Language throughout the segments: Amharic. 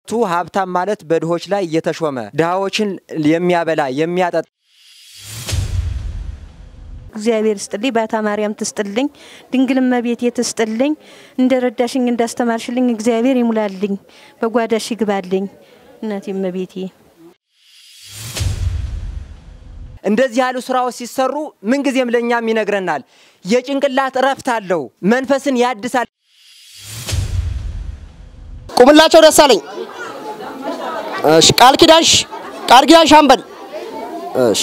በመሰረቱ ሀብታም ማለት በድሆች ላይ እየተሾመ ድሃዎችን የሚያበላ የሚያጠጣ እግዚአብሔር ስጥልኝ፣ ባታ ማርያም ትስጥልኝ፣ ድንግል እመቤቴ ትስጥልኝ። እንደ ረዳሽኝ እንዳስተማርሽልኝ እግዚአብሔር ይሙላልኝ፣ በጓዳሽ ይግባልኝ። እናቴ እመቤቴ እንደዚህ ያሉ ስራዎች ሲሰሩ ምንጊዜም ለእኛም ይነግረናል። የጭንቅላት እረፍት አለው፣ መንፈስን ያድሳል። ቁምላቸው ደሳለኝ። እሺ፣ ቃል ኪዳንሽ ቃል ኪዳን ሻምበል። እሺ፣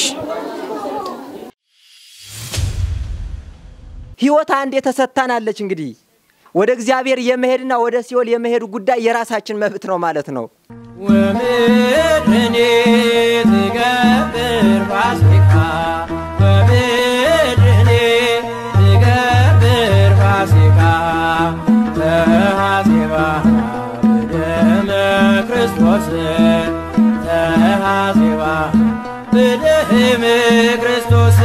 ህይወት አንድ የተሰታናለች። እንግዲህ ወደ እግዚአብሔር የመሄድና ወደ ሲኦል የመሄዱ ጉዳይ የራሳችን መብት ነው ማለት ነው። ወምድርኒ ትገብር ፋሲካ ወምድርኒ ትገብር ፋሲካ ተሐሴባ በደመ ክርስቶስ ተሐሴባ በደመ ክርስቶስ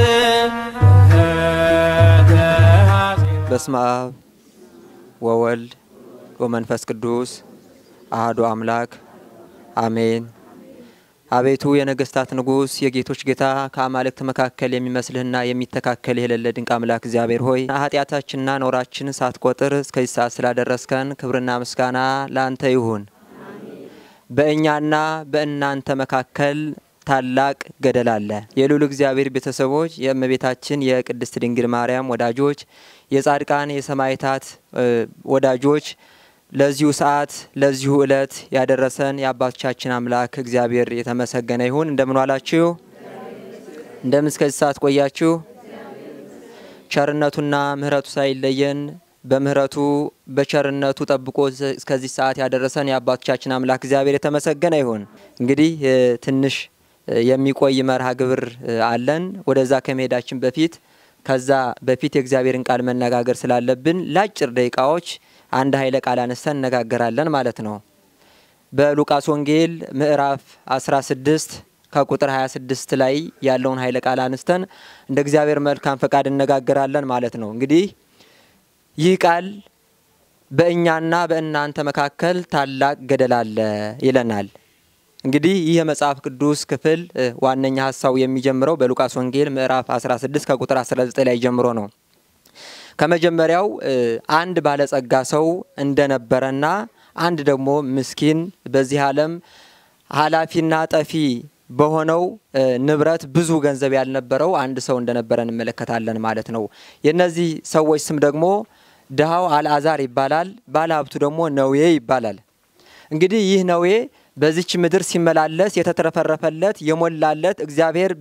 ተሐሴባ በስመ አብ ወወልድ ወመንፈስ ቅዱስ አህዶ አምላክ አሜን። አቤቱ የነገስታት ንጉሥ የጌቶች ጌታ ከአማልክት መካከል የሚመስልህና የሚተካከል የሌለ ድንቅ አምላክ እግዚአብሔር ሆይ ኃጢአታችንና ኖራችን ሳትቆጥር እስከዚህ ሰዓት ስላደረስከን ክብርና ምስጋና ለአንተ ይሁን። በእኛና በእናንተ መካከል ታላቅ ገደል አለ። የልዑል እግዚአብሔር ቤተሰቦች፣ የእመቤታችን የቅድስት ድንግል ማርያም ወዳጆች፣ የጻድቃን የሰማዕታት ወዳጆች ለዚሁ ሰዓት ለዚሁ ዕለት ያደረሰን የአባቶቻችን አምላክ እግዚአብሔር የተመሰገነ ይሁን። እንደምን ዋላችሁ? እንደምን እስከዚህ ሰዓት ቆያችሁ? ቸርነቱና ምሕረቱ ሳይለየን በምሕረቱ በቸርነቱ ጠብቆ እስከዚህ ሰዓት ያደረሰን የአባቶቻችን አምላክ እግዚአብሔር የተመሰገነ ይሁን። እንግዲህ ትንሽ የሚቆይ መርሃ ግብር አለን። ወደዛ ከመሄዳችን በፊት ከዛ በፊት የእግዚአብሔርን ቃል መነጋገር ስላለብን ለአጭር ደቂቃዎች አንድ ኃይለ ቃል አነስተን እነጋገራለን ማለት ነው። በሉቃስ ወንጌል ምዕራፍ 16 ከቁጥር 26 ላይ ያለውን ኃይለ ቃል አነስተን እንደ እግዚአብሔር መልካም ፈቃድ እነጋገራለን ማለት ነው። እንግዲህ ይህ ቃል በእኛና በእናንተ መካከል ታላቅ ገደል አለ ይለናል። እንግዲህ ይህ የመጽሐፍ ቅዱስ ክፍል ዋነኛ ሀሳቡ የሚጀምረው በሉቃስ ወንጌል ምዕራፍ 16 ከቁጥር 19 ላይ ጀምሮ ነው። ከመጀመሪያው አንድ ባለጸጋ ሰው እንደነበረና አንድ ደግሞ ምስኪን በዚህ ዓለም ኃላፊና ጠፊ በሆነው ንብረት ብዙ ገንዘብ ያልነበረው አንድ ሰው እንደነበረ እንመለከታለን ማለት ነው። የእነዚህ ሰዎች ስም ደግሞ ድሃው አልዓዛር ይባላል። ባለሀብቱ ደግሞ ነዌ ይባላል። እንግዲህ ይህ ነዌ በዚች ምድር ሲመላለስ የተትረፈረፈለት የሞላለት እግዚአብሔር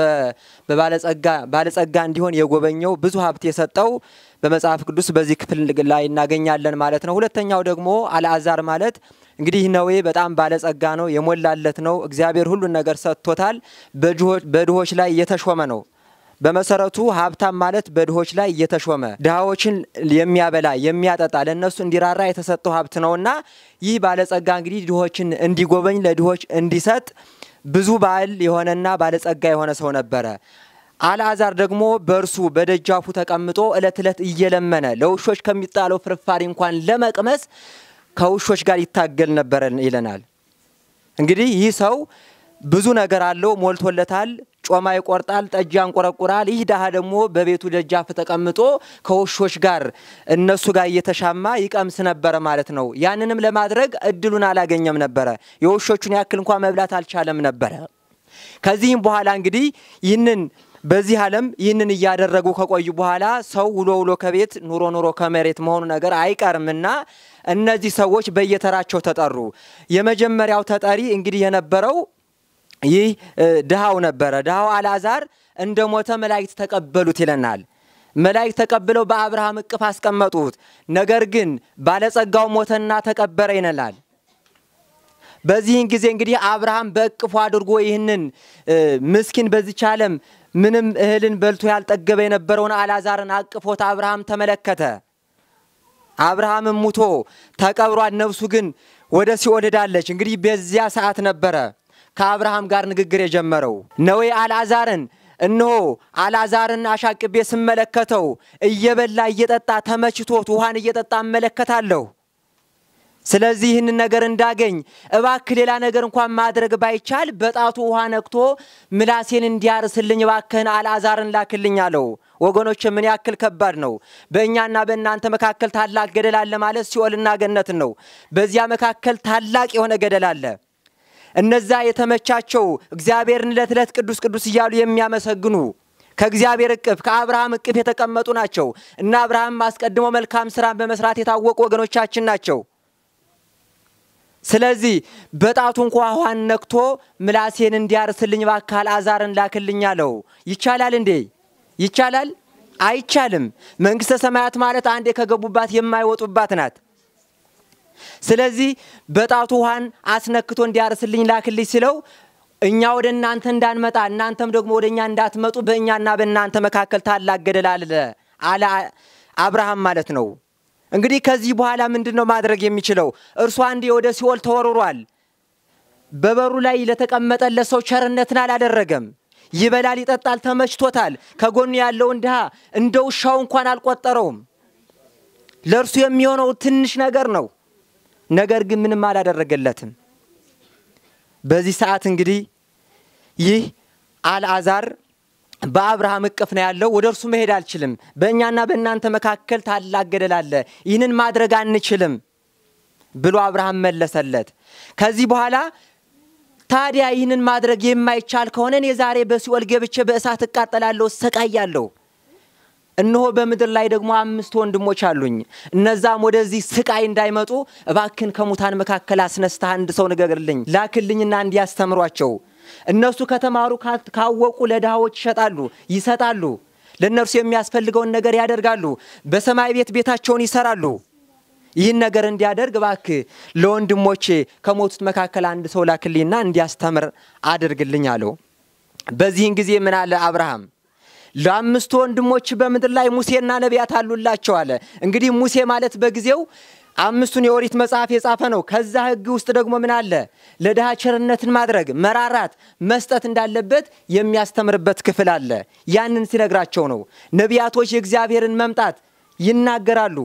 በባለጸጋ ባለጸጋ እንዲሆን የጎበኘው ብዙ ሀብት የሰጠው በመጽሐፍ ቅዱስ በዚህ ክፍል ላይ እናገኛለን ማለት ነው። ሁለተኛው ደግሞ አልዓዛር ማለት እንግዲህ ነዌ በጣም ባለጸጋ ነው፣ የሞላለት ነው። እግዚአብሔር ሁሉን ነገር ሰጥቶታል። በድሆች ላይ የተሾመ ነው። በመሰረቱ ሀብታም ማለት በድሆች ላይ እየተሾመ ድሃዎችን የሚያበላ የሚያጠጣ ለእነሱ እንዲራራ የተሰጠው ሀብት ነውና ይህ ባለጸጋ እንግዲህ ድሆችን እንዲጎበኝ ለድሆች እንዲሰጥ ብዙ ባል የሆነና ባለጸጋ የሆነ ሰው ነበረ። አልዓዛር ደግሞ በእርሱ በደጃፉ ተቀምጦ እለት እለት እየለመነ ለውሾች ከሚጣለው ፍርፋሪ እንኳን ለመቅመስ ከውሾች ጋር ይታገል ነበረ ይለናል። እንግዲህ ይህ ሰው ብዙ ነገር አለው፣ ሞልቶለታል። ጮማ ይቆርጣል፣ ጠጅ ያንቆረቁራል። ይህ ድሃ ደግሞ በቤቱ ደጃፍ ተቀምጦ ከውሾች ጋር እነሱ ጋር እየተሻማ ይቀምስ ነበረ ማለት ነው። ያንንም ለማድረግ እድሉን አላገኘም ነበረ። የውሾቹን ያክል እንኳ መብላት አልቻለም ነበረ። ከዚህም በኋላ እንግዲህ ይህንን በዚህ ዓለም ይህንን እያደረጉ ከቆዩ በኋላ ሰው ውሎ ውሎ ከቤት ኑሮ ኑሮ ከመሬት መሆኑ ነገር አይቀርምና እነዚህ ሰዎች በየተራቸው ተጠሩ። የመጀመሪያው ተጠሪ እንግዲህ የነበረው ይህ ድሃው ነበረ። ድሃው አልዓዛር እንደ ሞተ መላእክት ተቀበሉት ይለናል። መላእክት ተቀብለው በአብርሃም እቅፍ አስቀመጡት። ነገር ግን ባለጸጋው ሞተና ተቀበረ ይነላል። በዚህን ጊዜ እንግዲህ አብርሃም በእቅፉ አድርጎ ይህንን ምስኪን በዚች ዓለም ምንም እህልን በልቶ ያልጠገበ የነበረውን አልዓዛርን አቅፎት አብርሃም ተመለከተ። አብርሃምም ሙቶ ተቀብሯል። ነፍሱ ግን ወደ ሲኦል ሄዳለች። እንግዲህ በዚያ ሰዓት ነበረ ከአብርሃም ጋር ንግግር የጀመረው ነዌ አልዓዛርን እነሆ አልዓዛርን አሻቅቤ ስመለከተው እየበላ እየጠጣ ተመችቶት ውሃን እየጠጣ እመለከታለሁ። ስለዚህ ይህንን ነገር እንዳገኝ እባክህ ሌላ ነገር እንኳን ማድረግ ባይቻል በጣቱ ውሃ ነክቶ ምላሴን እንዲያርስልኝ እባክህን አልዓዛርን ላክልኝ አለው። ወገኖች ምን ያክል ከባድ ነው! በእኛና በእናንተ መካከል ታላቅ ገደል አለ ማለት ሲኦልና ገነትን ነው። በዚያ መካከል ታላቅ የሆነ ገደል አለ። እነዛ የተመቻቸው እግዚአብሔርን ዕለት ዕለት ቅዱስ ቅዱስ እያሉ የሚያመሰግኑ ከእግዚአብሔር እቅፍ ከአብርሃም እቅፍ የተቀመጡ ናቸው እና አብርሃም አስቀድሞ መልካም ስራን በመስራት የታወቁ ወገኖቻችን ናቸው። ስለዚህ በጣቱ እንኳ ውሃን ነክቶ ምላሴን እንዲያርስልኝ እባክህ አልዓዛርን ላክልኝ አለው። ይቻላል እንዴ? ይቻላል? አይቻልም። መንግሥተ ሰማያት ማለት አንዴ ከገቡባት የማይወጡባት ናት። ስለዚህ በጣቱ ውሃን አስነክቶ እንዲያርስልኝ ላክልኝ ሲለው እኛ ወደ እናንተ እንዳንመጣ እናንተም ደግሞ ወደ እኛ እንዳትመጡ በእኛና በእናንተ መካከል ታላቅ ገደል አለ አለ አብርሃም ማለት ነው። እንግዲህ ከዚህ በኋላ ምንድን ነው ማድረግ የሚችለው? እርሱ አንዴ ወደ ሲኦል ተወርሯል። በበሩ ላይ ለተቀመጠለት ሰው ቸርነትን አላደረገም። ይበላል፣ ይጠጣል፣ ተመችቶታል። ከጎኑ ያለውን ድሃ እንደ ውሻው እንኳን አልቆጠረውም። ለእርሱ የሚሆነው ትንሽ ነገር ነው። ነገር ግን ምንም አላደረገለትም። በዚህ ሰዓት እንግዲህ ይህ አልዓዛር በአብርሃም እቅፍ ነው ያለው። ወደ እርሱ መሄድ አልችልም። በእኛና በእናንተ መካከል ታላቅ ገደል አለ፣ ይህንን ማድረግ አንችልም ብሎ አብርሃም መለሰለት። ከዚህ በኋላ ታዲያ ይህንን ማድረግ የማይቻል ከሆነ እኔ ዛሬ በሲኦል ገብቼ በእሳት እቃጠላለሁ፣ እሰቃያለሁ። እነሆ በምድር ላይ ደግሞ አምስት ወንድሞች አሉኝ። እነዛም ወደዚህ ስቃይ እንዳይመጡ እባክን ከሙታን መካከል አስነስተህ አንድ ሰው ንገርልኝ፣ ላክልኝና እንዲያስተምሯቸው እነሱ ከተማሩ ካወቁ ለድሃዎች ይሸጣሉ፣ ይሰጣሉ። ለእነርሱ የሚያስፈልገውን ነገር ያደርጋሉ። በሰማይ ቤት ቤታቸውን ይሰራሉ። ይህን ነገር እንዲያደርግ እባክህ ለወንድሞቼ ከሞቱት መካከል አንድ ሰው ላክልኝና እንዲያስተምር አድርግልኝ አለው። በዚህን ጊዜ ምን አለ አብርሃም? ለአምስቱ ወንድሞች በምድር ላይ ሙሴና ነቢያት አሉላቸው አለ። እንግዲህ ሙሴ ማለት በጊዜው አምስቱን የኦሪት መጽሐፍ የጻፈ ነው። ከዛ ሕግ ውስጥ ደግሞ ምን አለ? ለድሃ ቸርነትን ማድረግ መራራት፣ መስጠት እንዳለበት የሚያስተምርበት ክፍል አለ። ያንን ሲነግራቸው ነው። ነቢያቶች የእግዚአብሔርን መምጣት ይናገራሉ።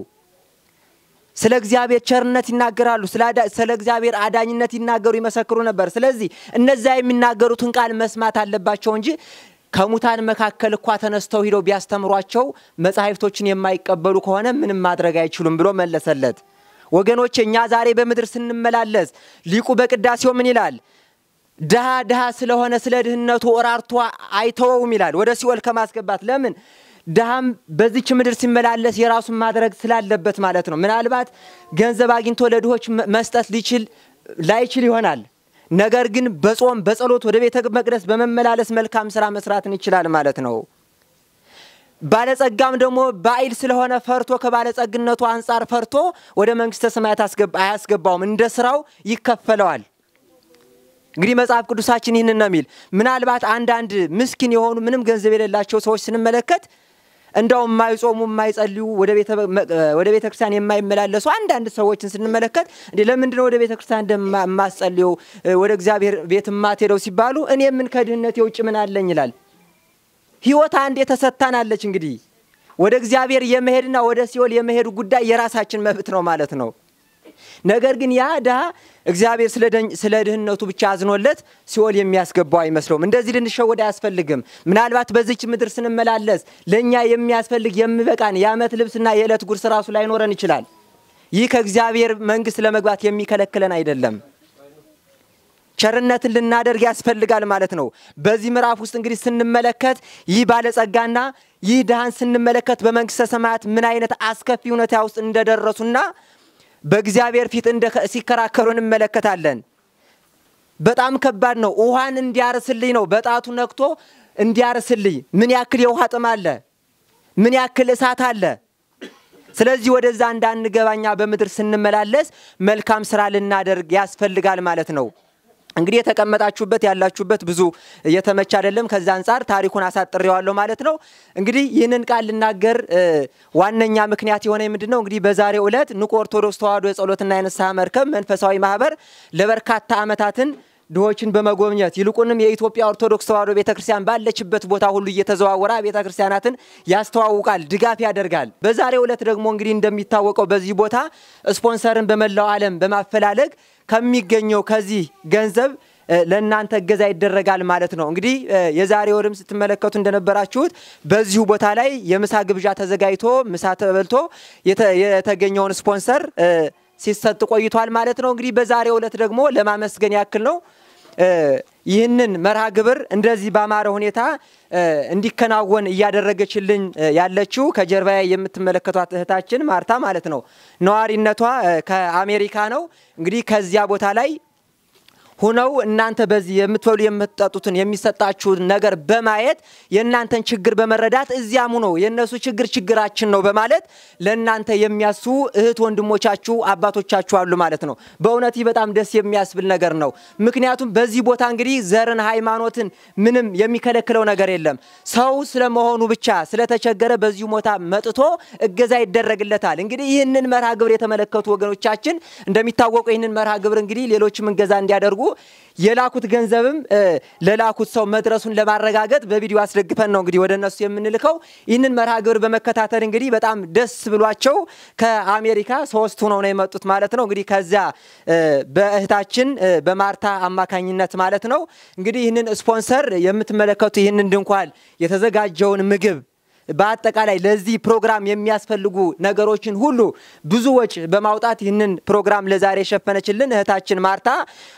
ስለ እግዚአብሔር ቸርነት ይናገራሉ። ስለ እግዚአብሔር አዳኝነት ይናገሩ፣ ይመሰክሩ ነበር። ስለዚህ እነዚያ የሚናገሩትን ቃል መስማት አለባቸው እንጂ ከሙታን መካከል እኳ ተነስተው ሂደው ቢያስተምሯቸው መጻሕፍቶችን የማይቀበሉ ከሆነ ምንም ማድረግ አይችሉም ብሎ መለሰለት። ወገኖች እኛ ዛሬ በምድር ስንመላለስ ሊቁ በቅዳሴው ምን ይላል? ድሃ ድሃ ስለሆነ ስለ ድህነቱ እራርቶ አይተወውም ይላል፣ ወደ ሲኦል ከማስገባት ለምን ድሃም በዚች ምድር ሲመላለስ የራሱን ማድረግ ስላለበት ማለት ነው። ምናልባት ገንዘብ አግኝቶ ለድሆች መስጠት ሊችል ላይችል ይሆናል። ነገር ግን በጾም በጸሎት ወደ ቤተ መቅደስ በመመላለስ መልካም ስራ መስራትን ይችላል ማለት ነው። ባለጸጋም ደግሞ ባይል ስለሆነ ፈርቶ ከባለጸግነቱ አንጻር ፈርቶ ወደ መንግስተ ሰማያት አያስገባውም፣ እንደ ስራው ይከፈለዋል። እንግዲህ መጽሐፍ ቅዱሳችን ይህንን ነው የሚል። ምናልባት አንዳንድ ምስኪን የሆኑ ምንም ገንዘብ የሌላቸው ሰዎች ስንመለከት እንደው የማይጾሙ የማይጸልዩ ወደ ቤተ ክርስቲያን የማይመላለሱ አንዳንድ ሰዎችን ስንመለከት እንዴ ለምንድነው ወደ ቤተ ክርስቲያን እንደማስጸልየው ወደ እግዚአብሔር ቤት የማትሄደው ሲባሉ እኔ ምን ከድህነት የውጭ ምን አለኝ ይላል። ህይወት አንዴ ተሰጥታናለች። እንግዲህ ወደ እግዚአብሔር የመሄድና ወደ ሲኦል የመሄዱ ጉዳይ የራሳችን መብት ነው ማለት ነው። ነገር ግን ያ ድሃ እግዚአብሔር ስለ ድህነቱ ብቻ አዝኖለት ሲኦል የሚያስገባው አይመስለውም። እንደዚህ ልንሸወድ አያስፈልግም። ምናልባት በዚች ምድር ስንመላለስ ለእኛ የሚያስፈልግ የሚበቃን የዓመት ልብስና የዕለት ጉርስ ራሱ ላይኖረን ይችላል። ይህ ከእግዚአብሔር መንግሥት ለመግባት የሚከለክለን አይደለም። ቸርነትን ልናደርግ ያስፈልጋል ማለት ነው። በዚህ ምዕራፍ ውስጥ እንግዲህ ስንመለከት ይህ ባለጸጋና ይህ ድሃን ስንመለከት በመንግሥተ ሰማያት ምን አይነት አስከፊ ሁኔታ ውስጥ እንደደረሱና በእግዚአብሔር ፊት ሲከራከሩ እንመለከታለን። በጣም ከባድ ነው። ውሃን እንዲያርስልኝ ነው በጣቱ ነክቶ እንዲያርስልኝ። ምን ያክል የውሃ ጥም አለ? ምን ያክል እሳት አለ? ስለዚህ ወደዛ እንዳንገባኛ በምድር ስንመላለስ መልካም ስራ ልናደርግ ያስፈልጋል ማለት ነው። እንግዲህ የተቀመጣችሁበት ያላችሁበት ብዙ የተመቸ አይደለም። ከዛ አንጻር ታሪኩን አሳጥሬዋለሁ ማለት ነው። እንግዲህ ይህንን ቃል ልናገር ዋነኛ ምክንያት የሆነ ምንድን ነው? እንግዲህ በዛሬው ዕለት ንቁ ኦርቶዶክስ ተዋሕዶ የጸሎትና የንስሐ መርከብ መንፈሳዊ ማህበር ለበርካታ ዓመታትን ድሆችን በመጎብኘት ይልቁንም የኢትዮጵያ ኦርቶዶክስ ተዋሕዶ ቤተክርስቲያን ባለችበት ቦታ ሁሉ እየተዘዋወረ ቤተክርስቲያናትን ያስተዋውቃል፣ ድጋፍ ያደርጋል። በዛሬው ዕለት ደግሞ እንግዲህ እንደሚታወቀው በዚህ ቦታ ስፖንሰርን በመላው ዓለም በማፈላለግ ከሚገኘው ከዚህ ገንዘብ ለእናንተ እገዛ ይደረጋል ማለት ነው። እንግዲህ የዛሬ ወርም ስትመለከቱ እንደነበራችሁት በዚሁ ቦታ ላይ የምሳ ግብዣ ተዘጋጅቶ ምሳ ተበልቶ የተገኘውን ስፖንሰር ሲሰጥ ቆይቷል ማለት ነው። እንግዲህ በዛሬው ዕለት ደግሞ ለማመስገን ያክል ነው ይህንን መርሃ ግብር እንደዚህ ባማረ ሁኔታ እንዲከናወን እያደረገችልኝ ያለችው ከጀርባ የምትመለከቷት እህታችን ማርታ ማለት ነው። ነዋሪነቷ ከአሜሪካ ነው። እንግዲህ ከዚያ ቦታ ላይ ሁነው እናንተ በዚህ የምትበሉ የምትጠጡትን የሚሰጣችሁን ነገር በማየት የእናንተን ችግር በመረዳት እዚያም ሁነው የእነሱ ችግር ችግራችን ነው በማለት ለእናንተ የሚያስቡ እህት ወንድሞቻችሁ አባቶቻችሁ አሉ ማለት ነው። በእውነት ይህ በጣም ደስ የሚያስብል ነገር ነው። ምክንያቱም በዚህ ቦታ እንግዲህ ዘርን፣ ሃይማኖትን ምንም የሚከለክለው ነገር የለም። ሰው ስለመሆኑ ብቻ ስለተቸገረ በዚሁ ቦታ መጥቶ እገዛ ይደረግለታል። እንግዲህ ይህንን መርሃ ግብር የተመለከቱ ወገኖቻችን እንደሚታወቀው ይህንን መርሃ ግብር እንግዲህ ሌሎችም እገዛ እንዲያደርጉ የላኩት ገንዘብም ለላኩት ሰው መድረሱን ለማረጋገጥ በቪዲዮ አስደግፈን ነው እንግዲህ ወደ እነሱ የምንልከው። ይህንን መርሃ ግብር በመከታተል እንግዲህ በጣም ደስ ብሏቸው ከአሜሪካ ሶስት ሆነው ነው የመጡት ማለት ነው። እንግዲህ ከዚያ በእህታችን በማርታ አማካኝነት ማለት ነው እንግዲህ ይህንን ስፖንሰር የምትመለከቱ ይህንን ድንኳን የተዘጋጀውን ምግብ በአጠቃላይ ለዚህ ፕሮግራም የሚያስፈልጉ ነገሮችን ሁሉ ብዙ ወጪ በማውጣት ይህንን ፕሮግራም ለዛሬ የሸፈነችልን እህታችን ማርታ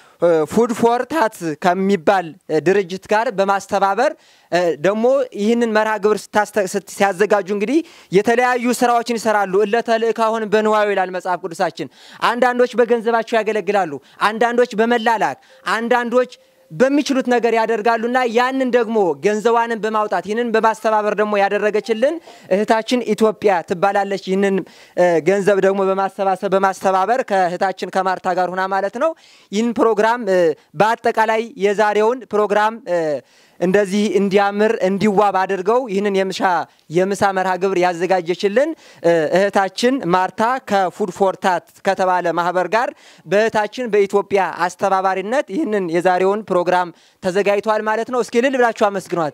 ፉድ ፎር ታት ከሚባል ድርጅት ጋር በማስተባበር ደግሞ ይህንን መርሃ ግብር ሲያዘጋጁ እንግዲህ የተለያዩ ስራዎችን ይሰራሉ። እለተልእካሁን በንዋዩ ይላል መጽሐፍ ቅዱሳችን። አንዳንዶች በገንዘባቸው ያገለግላሉ፣ አንዳንዶች በመላላክ አንዳንዶች በሚችሉት ነገር ያደርጋሉና ያንን ደግሞ ገንዘቧንን በማውጣት ይህንን በማስተባበር ደግሞ ያደረገችልን እህታችን ኢትዮጵያ ትባላለች። ይህንን ገንዘብ ደግሞ በማሰባሰብ በማስተባበር ከእህታችን ከማርታ ጋር ሁና ማለት ነው ይህን ፕሮግራም በአጠቃላይ የዛሬውን ፕሮግራም እንደዚህ እንዲያምር እንዲዋብ አድርገው ይህንን የምሻ የምሳ መርሃ ግብር ያዘጋጀችልን እህታችን ማርታ ከፉድ ፎርታት ከተባለ ማህበር ጋር በእህታችን በኢትዮጵያ አስተባባሪነት ይህንን የዛሬውን ፕሮግራም ተዘጋጅቷል ማለት ነው። እስኪ እልል ብላችሁ አመስግኗት።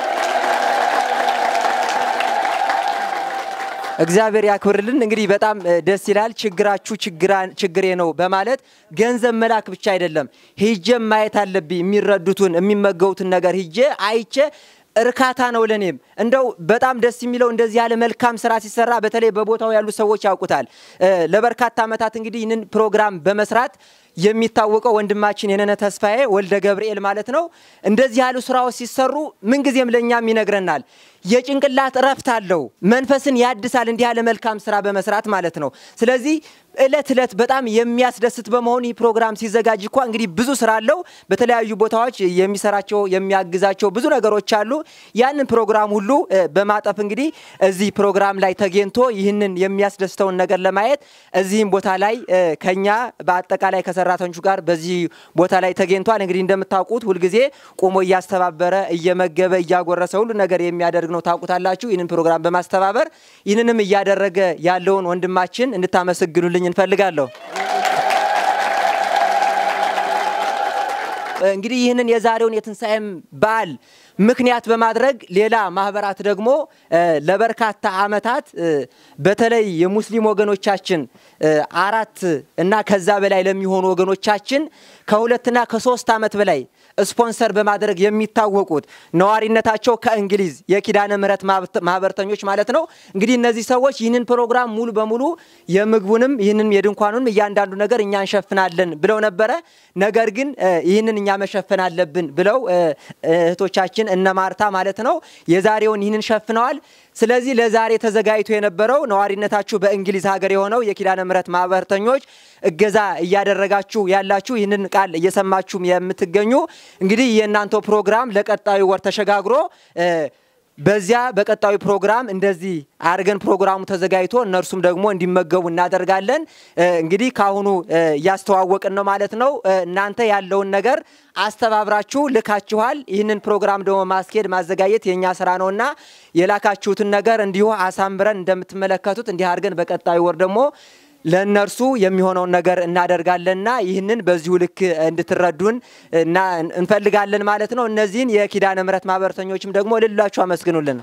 እግዚአብሔር ያክብርልን። እንግዲህ በጣም ደስ ይላል። ችግራችሁ ችግሬ ነው በማለት ገንዘብ መላክ ብቻ አይደለም፣ ሂጄም ማየት አለብኝ። የሚረዱትን የሚመገቡትን ነገር ሂጄ አይቼ እርካታ ነው ለኔም። እንደው በጣም ደስ የሚለው እንደዚህ ያለ መልካም ስራ ሲሰራ በተለይ በቦታው ያሉ ሰዎች ያውቁታል። ለበርካታ ዓመታት እንግዲህ ይህንን ፕሮግራም በመስራት የሚታወቀው ወንድማችን የነነ ተስፋዬ ወልደ ገብርኤል ማለት ነው። እንደዚህ ያሉ ስራዎች ሲሰሩ ምንጊዜም ለእኛም ይነግረናል። የጭንቅላት እረፍት አለው፣ መንፈስን ያድሳል። እንዲህ ያለ መልካም ስራ በመስራት ማለት ነው። ስለዚህ እለት እለት በጣም የሚያስደስት በመሆኑ ይህ ፕሮግራም ሲዘጋጅ እኳ እንግዲህ ብዙ ስራ አለው። በተለያዩ ቦታዎች የሚሰራቸው የሚያግዛቸው ብዙ ነገሮች አሉ። ያንን ፕሮግራም ሁሉ በማጠፍ እንግዲህ እዚህ ፕሮግራም ላይ ተገኝቶ ይህንን የሚያስደስተውን ነገር ለማየት እዚህም ቦታ ላይ ከኛ በአጠቃላይ ከሰራተኞቹ ጋር በዚህ ቦታ ላይ ተገኝቷል። እንግዲህ እንደምታውቁት ሁልጊዜ ቆሞ እያስተባበረ እየመገበ እያጎረሰ ሁሉ ነገር የሚያደርግ ነው። ታውቁታላችሁ። ይህንን ፕሮግራም በማስተባበር ይህንንም እያደረገ ያለውን ወንድማችን እንድታመሰግኑልኝ እንፈልጋለሁ። እንግዲህ ይህንን የዛሬውን የትንሣኤም በዓል ምክንያት በማድረግ ሌላ ማህበራት ደግሞ ለበርካታ ዓመታት በተለይ የሙስሊም ወገኖቻችን አራት እና ከዛ በላይ ለሚሆኑ ወገኖቻችን ከሁለትና ከሶስት ዓመት በላይ ስፖንሰር በማድረግ የሚታወቁት ነዋሪነታቸው ከእንግሊዝ የኪዳነ ምሕረት ማህበርተኞች ማለት ነው። እንግዲህ እነዚህ ሰዎች ይህንን ፕሮግራም ሙሉ በሙሉ የምግቡንም ይህንን የድንኳኑንም እያንዳንዱ ነገር እኛ እንሸፍናለን ብለው ነበረ። ነገር ግን ይህንን እኛ መሸፈን አለብን ብለው እህቶቻችን እነ ማርታ ማለት ነው የዛሬውን ይህንን ሸፍነዋል። ስለዚህ ለዛሬ ተዘጋጅቶ የነበረው ነዋሪነታችሁ በእንግሊዝ ሀገር የሆነው የኪዳነ ምሕረት ማህበርተኞች እገዛ እያደረጋችሁ ያላችሁ ይህንን ቃል እየሰማችሁም የምትገኙ እንግዲህ የእናንተው ፕሮግራም ለቀጣዩ ወር ተሸጋግሮ በዚያ በቀጣዩ ፕሮግራም እንደዚህ አድርገን ፕሮግራሙ ተዘጋጅቶ እነርሱም ደግሞ እንዲመገቡ እናደርጋለን። እንግዲህ ከአሁኑ እያስተዋወቅን ነው ማለት ነው። እናንተ ያለውን ነገር አስተባብራችሁ ልካችኋል። ይህንን ፕሮግራም ደግሞ ማስኬድ ማዘጋጀት የእኛ ስራ ነውና የላካችሁትን ነገር እንዲሁ አሳምረን እንደምትመለከቱት እንዲህ አድርገን በቀጣዩ ወር ደግሞ ለእነርሱ የሚሆነውን ነገር እናደርጋለንና ይህንን በዚሁ ልክ እንድትረዱን እና እንፈልጋለን ማለት ነው። እነዚህን የኪዳነ ምሕረት ማህበረተኞችም ደግሞ ልላችሁ አመስግኑልን።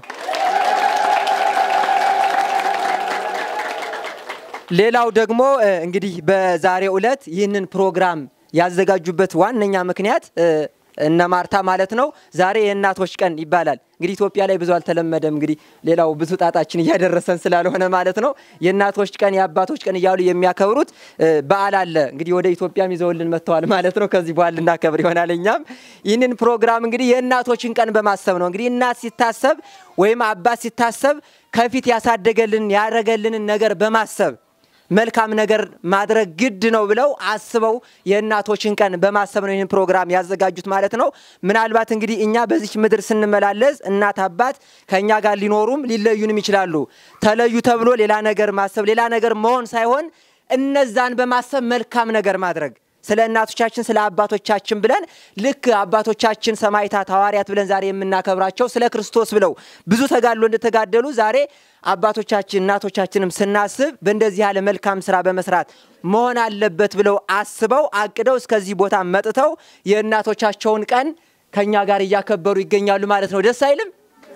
ሌላው ደግሞ እ፣ እንግዲህ በዛሬው ዕለት ይህንን ፕሮግራም ያዘጋጁበት ዋነኛ ምክንያት እ፣ እነ ማርታ ማለት ነው። ዛሬ የእናቶች ቀን ይባላል። እንግዲህ ኢትዮጵያ ላይ ብዙ አልተለመደም። እንግዲህ ሌላው ብዙ ጣጣችን እያደረሰን ስላልሆነ ማለት ነው። የእናቶች ቀን የአባቶች ቀን እያሉ የሚያከብሩት እ፣ በዓል አለ። እንግዲህ ወደ ኢትዮጵያም ይዘውልን መጥተዋል ማለት ነው። ከዚህ በኋላ ልናከብር ይሆናል። እኛም ይህንን ፕሮግራም እንግዲህ የእናቶችን ቀን በማሰብ ነው። እንግዲህ እናት ሲታሰብ ወይም አባት ሲታሰብ ከፊት ያሳደገልን ያደረገልንን ነገር በማሰብ መልካም ነገር ማድረግ ግድ ነው ብለው አስበው የእናቶችን ቀን በማሰብ ነው ይህን ፕሮግራም ያዘጋጁት ማለት ነው። ምናልባት እንግዲህ እኛ በዚች ምድር ስንመላለስ እናት አባት ከእኛ ጋር ሊኖሩም ሊለዩንም ይችላሉ። ተለዩ ተብሎ ሌላ ነገር ማሰብ ሌላ ነገር መሆን ሳይሆን እነዛን በማሰብ መልካም ነገር ማድረግ ስለ እናቶቻችን ስለ አባቶቻችን ብለን ልክ አባቶቻችን ሰማዕታት ሐዋርያት ብለን ዛሬ የምናከብራቸው ስለ ክርስቶስ ብለው ብዙ ተጋድሎ እንደተጋደሉ ዛሬ አባቶቻችን እናቶቻችንም ስናስብ በእንደዚህ ያለ መልካም ስራ በመስራት መሆን አለበት ብለው አስበው አቅደው እስከዚህ ቦታ መጥተው የእናቶቻቸውን ቀን ከኛ ጋር እያከበሩ ይገኛሉ ማለት ነው። ደስ አይልም?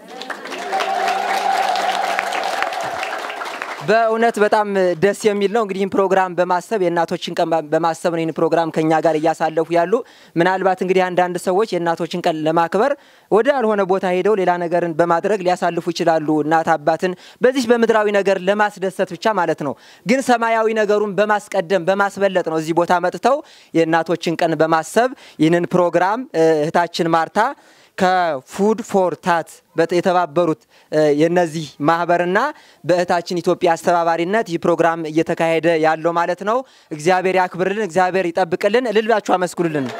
በእውነት በጣም ደስ የሚል ነው። እንግዲህ ይህን ፕሮግራም በማሰብ የእናቶችን ቀን በማሰብ ነው ይህን ፕሮግራም ከኛ ጋር እያሳለፉ ያሉ። ምናልባት እንግዲህ አንዳንድ ሰዎች የእናቶችን ቀን ለማክበር ወደ ያልሆነ ቦታ ሄደው ሌላ ነገርን በማድረግ ሊያሳልፉ ይችላሉ። እናት አባትን በዚህ በምድራዊ ነገር ለማስደሰት ብቻ ማለት ነው። ግን ሰማያዊ ነገሩን በማስቀደም በማስበለጥ ነው እዚህ ቦታ መጥተው የእናቶችን ቀን በማሰብ ይህንን ፕሮግራም እህታችን ማርታ ከፉድ ፎር ታት የተባበሩት የነዚህ ማህበርና በእህታችን ኢትዮጵያ አስተባባሪነት ይህ ፕሮግራም እየተካሄደ ያለው ማለት ነው። እግዚአብሔር ያክብርልን፣ እግዚአብሔር ይጠብቅልን። እልል ብላችሁ አመስግኑልን።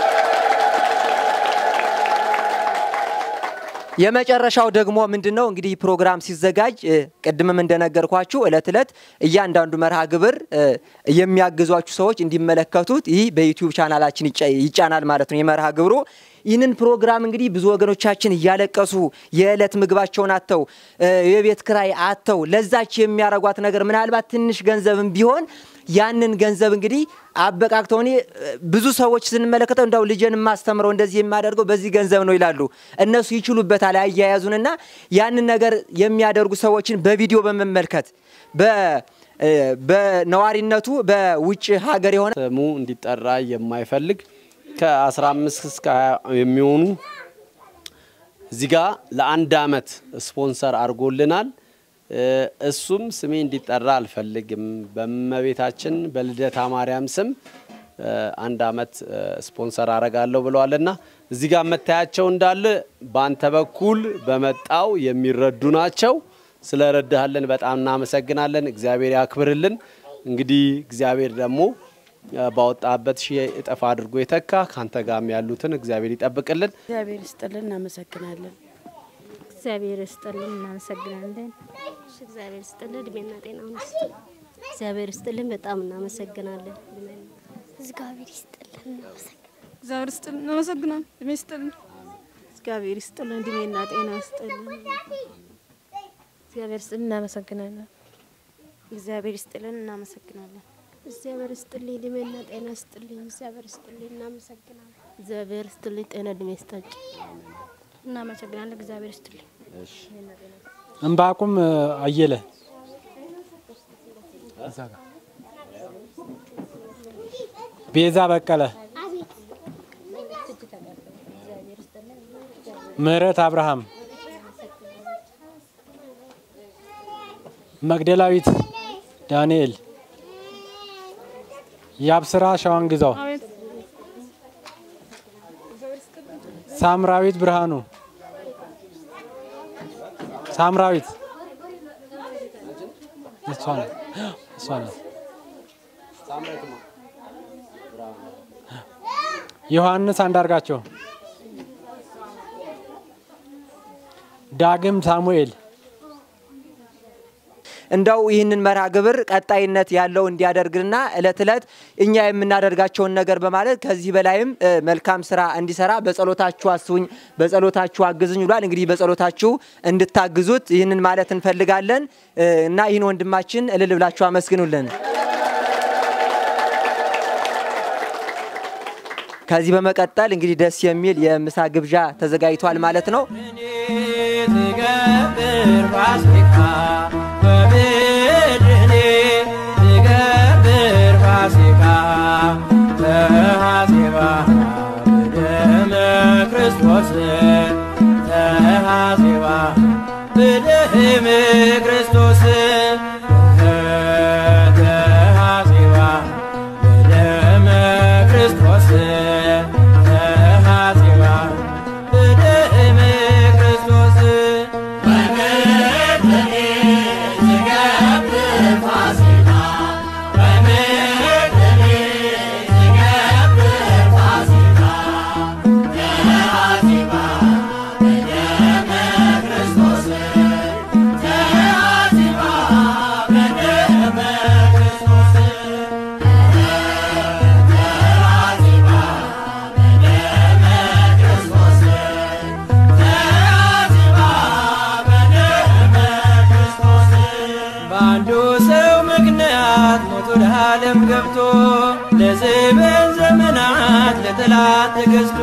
የመጨረሻው ደግሞ ምንድን ነው እንግዲህ ፕሮግራም ሲዘጋጅ ቅድምም እንደነገርኳችሁ እለት እለት እያንዳንዱ መርሃ ግብር የሚያግዟችሁ ሰዎች እንዲመለከቱት ይህ በዩቲዩብ ቻናላችን ይጫናል ማለት ነው የመርሃ ግብሩ ይህንን ፕሮግራም እንግዲህ ብዙ ወገኖቻችን እያለቀሱ የዕለት ምግባቸውን አጥተው የቤት ክራይ አጥተው ለዛች የሚያረጓት ነገር ምናልባት ትንሽ ገንዘብም ቢሆን ያንን ገንዘብ እንግዲህ አበቃቅተው እኔ ብዙ ሰዎች ስንመለከተው እንዳው ልጄን የማስተምረው እንደዚህ የማደርገው በዚህ ገንዘብ ነው ይላሉ። እነሱ ይችሉበታል አያያዙንና ያንን ነገር የሚያደርጉ ሰዎችን በቪዲዮ በመመልከት በነዋሪነቱ በውጭ ሀገር የሆነ ስሙ እንዲጠራ የማይፈልግ ከ15 እስከ 20 የሚሆኑ እዚህ ጋ ለአንድ አመት ስፖንሰር አድርጎልናል። እሱም ስሜ እንዲጠራ አልፈልግም፣ በእመቤታችን በልደታ ማርያም ስም አንድ አመት ስፖንሰር አረጋለሁ ብለዋልና እዚህ ጋር መታያቸው እንዳለ በአንተ በኩል በመጣው የሚረዱ ናቸው። ስለረዳሃለን በጣም እናመሰግናለን። እግዚአብሔር ያክብርልን። እንግዲህ እግዚአብሔር ደግሞ ባወጣበት ሺህ እጥፍ አድርጎ የተካ ከአንተ ጋርም ያሉትን እግዚአብሔር ይጠብቅልን። እግዚአብሔር ይስጥልን፣ እናመሰግናለን። እግዚአብሔር ይስጥልን፣ እናመሰግናለን። እሺ፣ እግዚአብሔር ይስጥልን፣ እድሜና ጤናውን ይስጥ። እግዚአብሔር ይስጥልን፣ በጣም እናመሰግናለን። እግዚአብሔር ይስጥልን፣ እናመሰግናለን። እግዚአብሔር ይስጥልን፣ እናመሰግናለን። እድሜ ይስጥልን። እግዚአብሔር ይስጥልን፣ እድሜና ጤና ይስጥልን። እግዚአብሔር ይስጥልን፣ እናመሰግናለን። እግዚአብሔር ይስጥልን፣ እናመሰግናለን። እግዚአብሔር ይስጥልኝ፣ እድሜና ጤና ይስጥልኝ። እግዚአብሔር ይስጥልኝ፣ እናመሰግናለን። እግዚአብሔር ይስጥልኝ፣ ጤና እድሜ ይስጣጭ። እናመሰግናለን። እግዚአብሔር ይስጥልኝ። እምባቁም አየለ ቤዛ በቀለ ምህረት አብርሃም መግደላዊት ዳንኤል የአብስራ ሸዋን ግዛው ሳምራዊት ብርሃኑ ሳምራዊት እሷ ናት እሷ ናት። ዮሐንስ አንዳርጋቸው ዳግም ሳሙኤል እንደው ይህንን መርሃ ግብር ቀጣይነት ያለው እንዲያደርግና እለት እለት እኛ የምናደርጋቸውን ነገር በማለት ከዚህ በላይም መልካም ስራ እንዲሰራ በጸሎታችሁ አስቡኝ፣ በጸሎታችሁ አግዙኝ ብሏል። እንግዲህ በጸሎታችሁ እንድታግዙት ይህንን ማለት እንፈልጋለን እና ይህን ወንድማችን እልል ብላችሁ አመስግኑልን። ከዚህ በመቀጠል እንግዲህ ደስ የሚል የምሳ ግብዣ ተዘጋጅቷል ማለት ነው። ትገብር ፋሲካ በምድርኔ ትገብር ፋሲካ ተሐሴባ በደመ ክርስቶስ ተሐሴባ በደመ ክርስቶስ ተሐሴባ በደመ ክርስቶስ ተሐሴባ በደመ ክርስቶስ በአንዱ ሰው ምክንያት ሞት ወደ ዓለም ገብቶ ለዘበን ዘመናት ለጠላት ተገዝቶ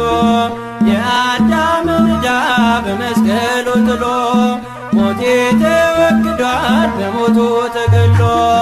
የአዳምን ዕዳ በመስቀሉ ጥሎ ሞቴ ተወግዷል በሞቱ ተገሎ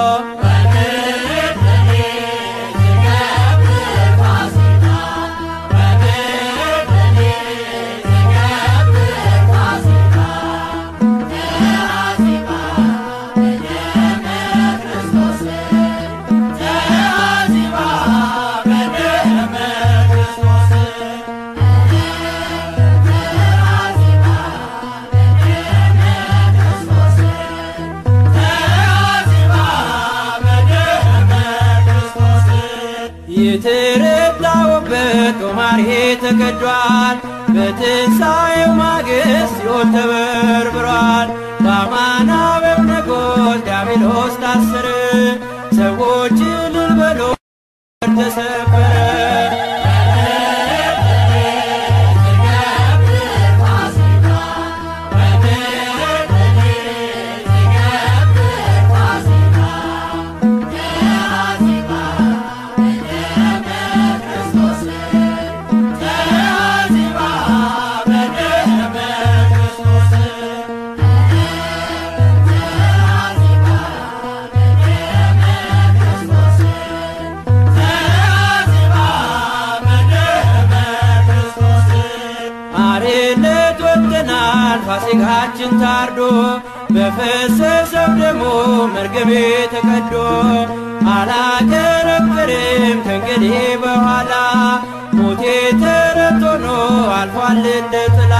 የተረዳውበት ጦማሬ ተቀዷል። በትንሣኤው ማግስት ሲኦል ተበርብሯል። በአማናዊው ንጉሥ ዲያብሎስ ታሰረ። ሰዎች እልል በሉ ተሰበረ። አርነት ወጥተናል ፋሲካችን ታርዶ በፈሰሰው ደሞ መርገሜ ተቀዶ አላከረክርም ከእንግዲህ በኋላ ሞቴ ተረት ሆኖ አልፏል እንደ ጥላ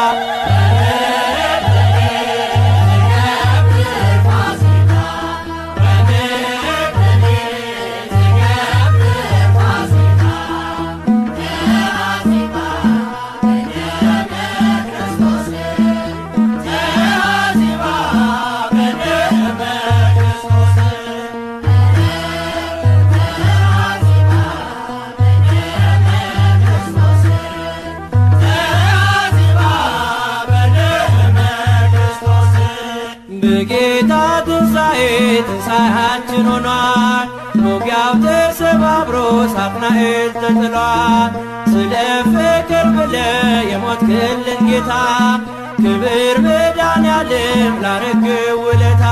በጌታ ትንሣኤ ትንሣኤያችን ሆኗል። ሞጊያው ተሰባብሮ ሳጥናኤል ተጥሏል። ስለ ፍቅር ብለ የሞትክልን ጌታ ክብር መድኃኔዓለም ላረግ ውለታ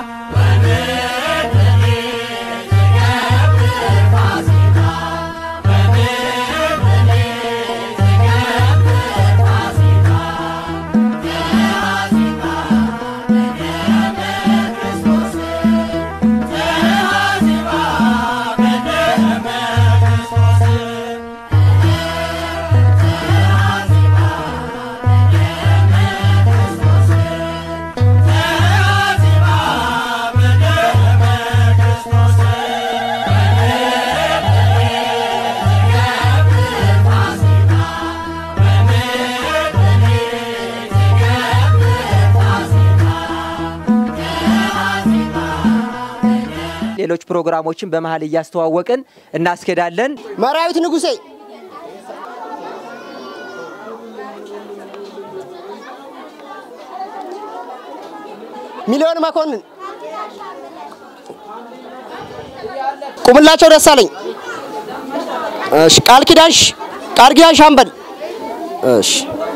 ሌሎች ፕሮግራሞችን በመሀል እያስተዋወቅን እናስኬዳለን። መራዊት ንጉሴ ሚሊዮን መኮንን ቁምላቸው ደሳለኝ እሺ ቃል ኪዳንሽ ቃል ኪዳን ሻምበል። እሺ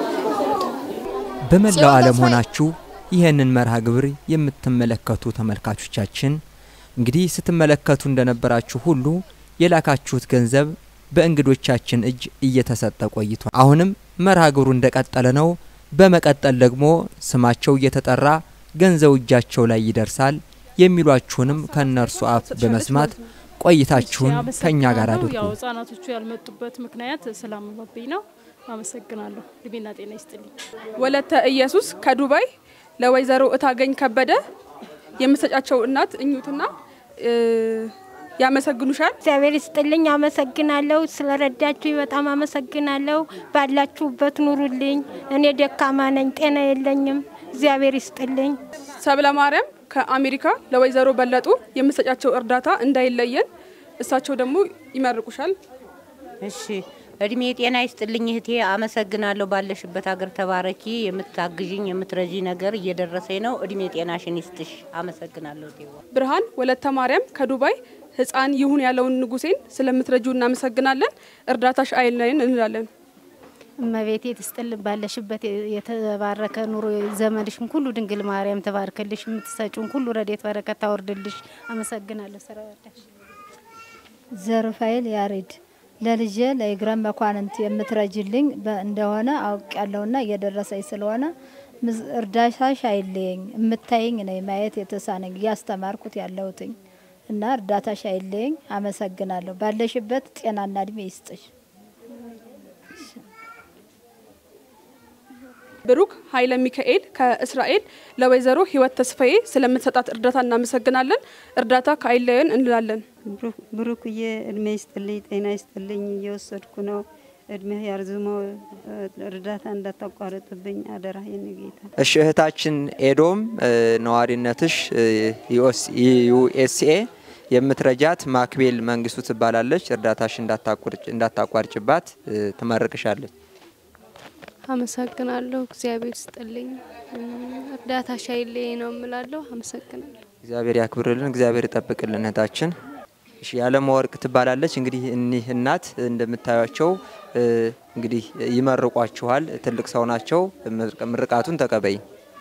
በመላው ዓለም ሆናችሁ ይህንን መርሃ ግብር የምትመለከቱ ተመልካቾቻችን እንግዲህ ስትመለከቱ እንደነበራችሁ ሁሉ የላካችሁት ገንዘብ በእንግዶቻችን እጅ እየተሰጠ ቆይቷል። አሁንም መርሃ ግብሩ እንደቀጠለ ነው። በመቀጠል ደግሞ ስማቸው እየተጠራ ገንዘቡ እጃቸው ላይ ይደርሳል የሚሏችሁንም ከእነርሱ አፍ በመስማት ቆይታችሁን ከእኛ ጋር አድርጉ። ያው ህጻናቶቹ ያልመጡበት ምክንያት ስላመመብኝ ነው። አመሰግናለሁ። እድሜና ጤና ይስጥልኝ። ወለተ ኢየሱስ ከዱባይ ለወይዘሮ እታገኝ ከበደ የምሰጫቸው እናት እኙትና እ፣ ያመሰግኑሻል። እግዚአብሔር ይስጥልኝ። አመሰግናለሁ። ስለረዳችሁኝ በጣም አመሰግናለሁ። ባላችሁበት ኑሩልኝ። እኔ ደካማ ነኝ፣ ጤና የለኝም። እግዚአብሔር ይስጥልኝ። ሰብለ ማርያም ከአሜሪካ ለወይዘሮ በለጡ የምሰጫቸው እርዳታ እንዳይለየን እሳቸው ደግሞ ይመርቁሻል። እሺ እድሜ ጤና ይስጥልኝ እህቴ፣ አመሰግናለሁ። ባለሽበት ሀገር ተባረኪ። የምታግዥኝ የምትረጂ ነገር እየደረሰኝ ነው። እድሜ ጤናሽን ይስጥሽ። አመሰግናለሁ እህቴ። ብርሃን ወለተ ማርያም ከዱባይ ህፃን ይሁን ያለውን ንጉሴን ስለምትረጁ እናመሰግናለን። እርዳታሽ አይለየን እንላለን። እመቤቴ ትስጥልን። ባለሽበት የተባረከ ኑሮ ዘመድሽን ሁሉ ድንግል ማርያም ተባርክልሽ። የምትሰጩን ሁሉ ረዴት በረከት ታወርድልሽ። አመሰግናለሁ። ስራ ወዳሽ ዘሩፋኤል ያሬድ ለልጄ ለኢግረም መኳንንት የምትረጅልኝ በ- እንደሆነ አውቅ ያለውና እየደረሰኝ ስለሆነ ምዝ- እርዳታሽ አይለየኝ። የምታይኝ ነኝ ማየት የተሳነኝ እያስተማርኩት ያለሁትኝ እና እርዳታሽ አይለየኝ። አመሰግናለሁ። ባለሽበት ጤናና እድሜ ይስጥሽ። ብሩክ ኃይለ ሚካኤል ከእስራኤል ለወይዘሮ ህይወት ተስፋዬ ስለምትሰጣት እርዳታ እናመሰግናለን። እርዳታ ከአይለየን እንላለን። ብሩክዬ እድሜ ይስጥልኝ፣ ጤና ይስጥልኝ። እየወሰድኩ ነው። እድሜ ያርዝመው። እርዳታ እንዳታቋርጥብኝ አደራ የኔ ጌታ። እሺ እህታችን ኤዶም እ፣ ነዋሪነትሽ እ፣ ዩኤስ- ዩኤስኤ የምትረጃት ማክቤል መንግስቱ ትባላለች። እርዳታሽ እንዳታቋርጭ- እንዳታቋርጭባት እ፣ ትመርቅሻለች። አመሰግናለሁ። እግዚአብሔር ስጥልኝ። እርዳታሽ አይለየኝ ነው እምላለሁ። አመሰግናለሁ። እግዚአብሔር ያክብርልን፣ እግዚአብሔር ይጠብቅልን እህታችን። እሺ ያለመ ወርቅ ትባላለች። እንግዲህ እኒህ እናት እንደምታዩቸው እ፣ እንግዲህ ይመርቋችኋል። ትልቅ ሰው ናቸው። ምርቅ- ምርቃቱን ተቀበይ።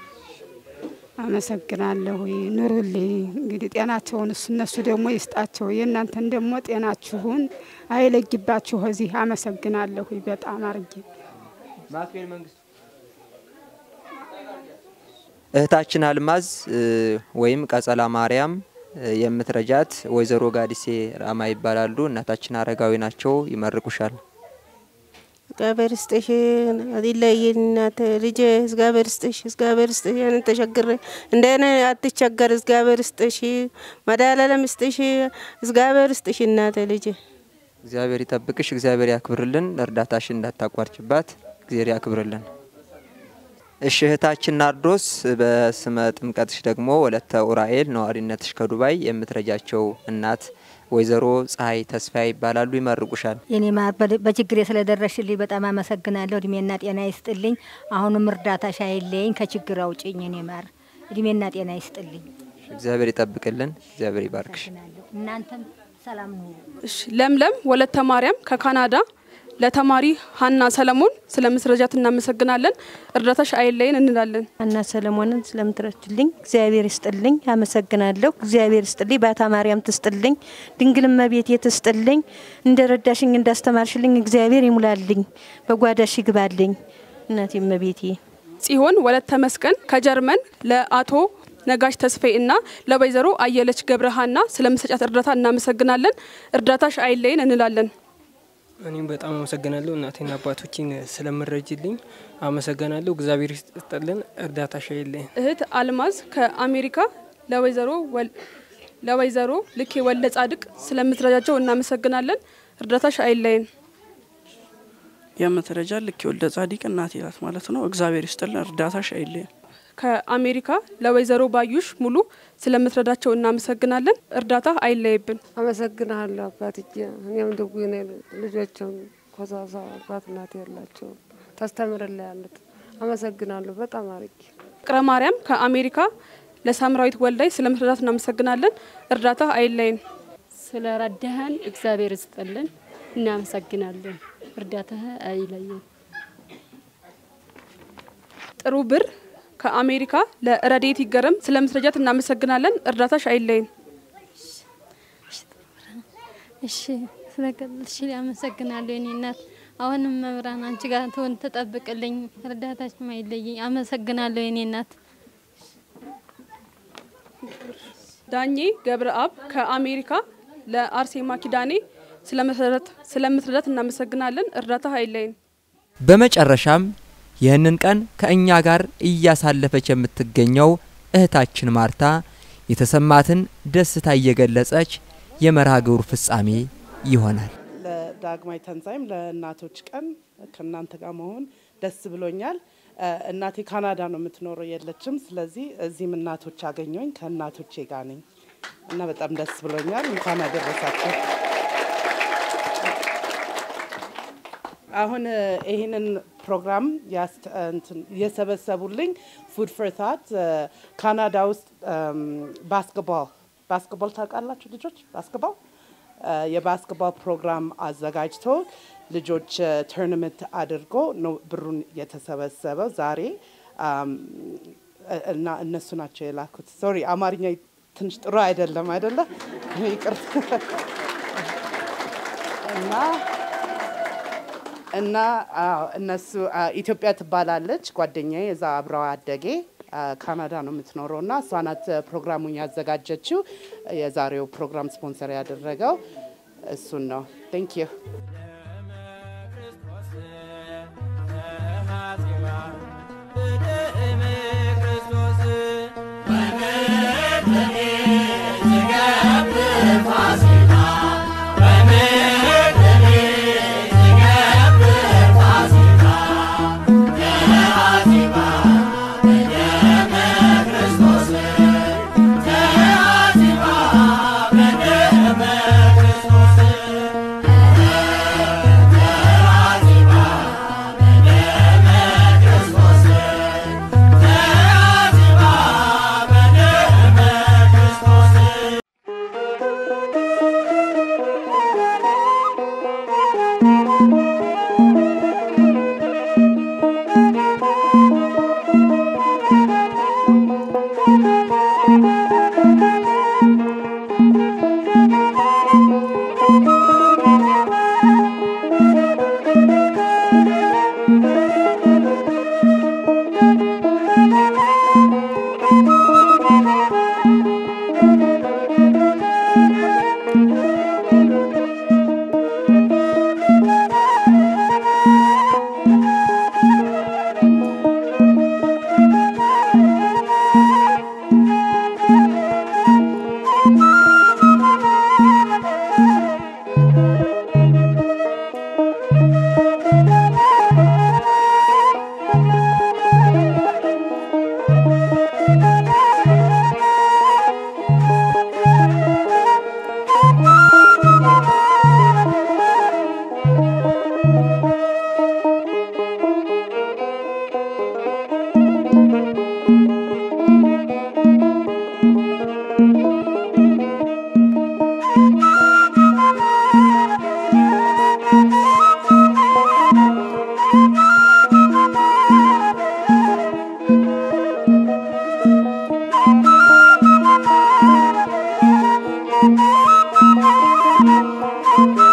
አመሰግናለሁ። ኑሩልኝ። እንግዲህ ጤናቸውን እሱ እነሱ ደግሞ ይስጣቸው። የእናንተን ደግሞ ጤናችሁን አይለግባችሁ። እዚህ አመሰግናለሁ በጣም አርጌ ማክቤል መንግስቱ እህታችን አልማዝ እ፣ ወይም ቀጸላ ማርያም እ፣ የምትረጃት ወይዘሮ ጋዲሴ ራማ ይባላሉ። እናታችን አረጋዊ ናቸው። ይመርቁሻል። እግዚአብሔር ይስጥሽ አይለየን እናት ልጄ፣ እግዚአብሔር ይስጥሽ፣ እግዚአብሔር ይስጥሽ። ያንን ተቸግሬ እንደኔ አትቸገር፣ እግዚአብሔር ይስጥሽ፣ መድኃኒዓለም ይስጥሽ፣ እግዚአብሔር ይስጥሽ እናት ልጄ። እግዚአብሔር ይጠብቅሽ፣ እግዚአብሔር ያክብርልን። እርዳታሽን እንዳታቋርጭባት እግዚአብሔር ያክብርልን። እሺ እህታችን ናርዶስ በስመ ጥምቀትሽ ደግሞ ወለተ ኡራኤል ነዋሪነትሽ ከዱባይ የምትረጃቸው እናት ወይዘሮ ፀሐይ ተስፋ ይባላሉ። ይመርቁሻል። የኔ ማር በል- በችግሬ ስለደረሽልኝ በጣም አመሰግናለሁ። እድሜና ጤና ይስጥልኝ። አሁንም እርዳታሽ አይለየኝ፣ ከችግር አውጭኝ። የኔ ማር እድሜና ጤና ይስጥልኝ። እግዚአብሔር ይጠብቅልን፣ እግዚአብሔር ይባርክሽ። እናንተም ሰላም ኑሩ። እሺ ለምለም ወለተ ማርያም ከካናዳ ለተማሪ ሀና ሰለሞን ስለምትረጃት እናመሰግናለን። እርዳታሽ አይለየን እንላለን። ሀና ሰለሞንን ስለምትረችልኝ እግዚአብሔር ይስጥልኝ፣ አመሰግናለሁ። እግዚአብሔር ይስጥልኝ፣ ባታ ማርያም ትስጥልኝ፣ ድንግል እመቤቴ ትስጥልኝ። እንደ ረዳሽኝ እንዳስተማርሽልኝ እግዚአብሔር ይሙላልኝ፣ በጓዳሽ ይግባልኝ። እናቴ እመቤቴ ጽዮን ወለተ መስቀን ከጀርመን ለአቶ ነጋሽ ተስፋዬ እና ለወይዘሮ አየለች ገብረሃና ስለምሰጫት እርዳታ እናመሰግናለን። እርዳታሽ አይለየን እንላለን። እኔም በጣም አመሰግናለሁ እናቴና አባቶችን ስለምረጅልኝ አመሰግናለሁ። እግዚአብሔር ይስጥልን፣ እርዳታሽ አይለየን። እህት አልማዝ ከአሜሪካ ለወይዘሮ ወል- ለወይዘሮ ልኬ ወልደ ጻድቅ ስለምትረጃቸው እናመሰግናለን። እርዳታሽ አይለየን። የምትረጃ ልክ የወልደ ጻዲቅ እናቴ ናት ማለት ነው። እግዚአብሔር ይስጥልን፣ እርዳታሽ አይለየን። ከአሜሪካ ለወይዘሮ ባዩሽ ሙሉ ስለምትረዳቸው እናመሰግናለን። እርዳታ አይለይብን። አመሰግናለሁ አባትዬ። እኔም ድጉ ነኝ። ልጆችም ኮሳሳ አባት እናት ያላቸው ታስተምርላ ያሉት አመሰግናለሁ በጣም አርጌ። ፍቅረ ማርያም ከአሜሪካ ለሳምራዊት ወልዳይ ስለምትረዳት እናመሰግናለን። እርዳታ አይለይን። ስለረዳህን እግዚአብሔር ይስጥልን፣ እናመሰግናለን። እርዳታ አይለየን። ጥሩ ብር ከአሜሪካ ለረዴት ይገረም ስለምትረጃት እናመሰግናለን። እርዳታሽ አይለይን። እሺ ስለቀጥልሽ አመሰግናለሁ የኔ እናት። አሁንም መብራን አንቺ ጋር ትሆን ትጠብቅልኝ፣ እርዳታሽ አይለየኝ። አመሰግናለሁ የኔ እናት። ዳኜ ገብረአብ ከአሜሪካ ለአርሴማ ኪዳኔ ስለምትረዳት እናመሰግናለን። እርዳታ አይለይን። በመጨረሻም ይህንን ቀን ከእኛ ጋር እያሳለፈች የምትገኘው እህታችን ማርታ የተሰማትን ደስታ እየገለጸች የመርሃ ግብሩ ፍጻሜ ይሆናል። ለዳግማዊ ተንሳይም ለእናቶች ቀን ከእናንተ ጋር መሆን ደስ ብሎኛል። እናቴ ካናዳ ነው የምትኖረው፣ የለችም። ስለዚህ እዚህም እናቶች አገኘኝ፣ ከእናቶቼ ጋር ነኝ እና በጣም ደስ ብሎኛል። እንኳን አደረሳቸው። አሁን ይህንን ፕሮግራም የሰበሰቡልኝ ፉድ ፎር ታት ካናዳ ውስጥ ባስኬትቦል ባስኬትቦል ታውቃላችሁ ልጆች? ባስኬትቦል የባስኬትቦል ፕሮግራም አዘጋጅቶ ልጆች ቶርናመንት አድርጎ ነው ብሩን የተሰበሰበው ዛሬ እና እነሱ ናቸው የላኩት። ሶሪ አማርኛ ትንሽ ጥሩ አይደለም አይደለ? ይቅርታ እና እና እነሱ ኢትዮጵያ ትባላለች ጓደኛዬ የዛ አብረው አደጌ ካናዳ ነው የምትኖረው እና እሷ ናት ፕሮግራሙን ያዘጋጀችው። የዛሬው ፕሮግራም ስፖንሰር ያደረገው እሱን ነው። ቴንክ ዩ Thank you.